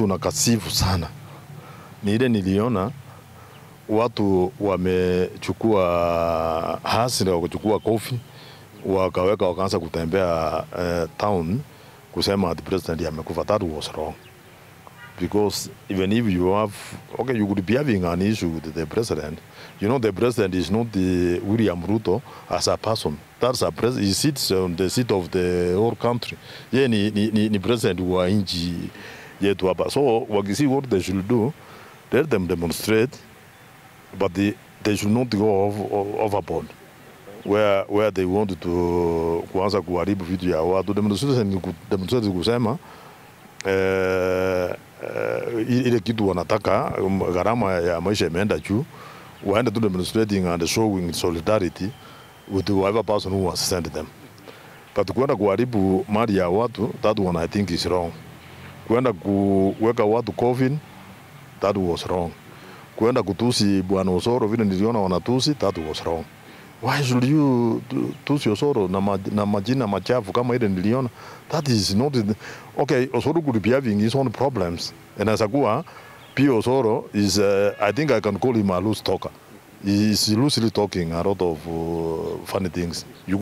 tunakasifu sana ni ile niliona watu wamechukua hasira, wakachukua kofi wakaweka, wakaanza kutembea uh, town kusema ati president amekufa. That was wrong because even if you have okay, you could be having an issue with the president. You know, the president is not the William Ruto as a person. That's a pres he sits on the seat of the whole country. Ye ni, ni, ni, ni president wa nchi yetu hapa. So wakisi what they should do, let them demonstrate, but they, they should not go off, overboard where, where they want to kuanza kuharibu vitu ya watu. Demonstration ni ku- demonstrate kusema eh, eh, ile kitu wanataka um, gharama ya maisha imeenda juu, waende tu demonstrating and showing solidarity with whoever person who has sent them. But kwenda kuharibu mali ya watu, that one I think is wrong. Kwenda kuweka watu coffin, that was wrong. Kwenda kutusi bwana Osoro vile niliona wanatusi, that was wrong. Why should you tu- tusi Osoro na, ma, na majina machafu kama ile niliona? That is not the, okay. Osoro could be having his own problems, and as kuwa pia Osoro is uh, I think I can call him a loose talker. He is loosely talking a lot of uh, funny things. You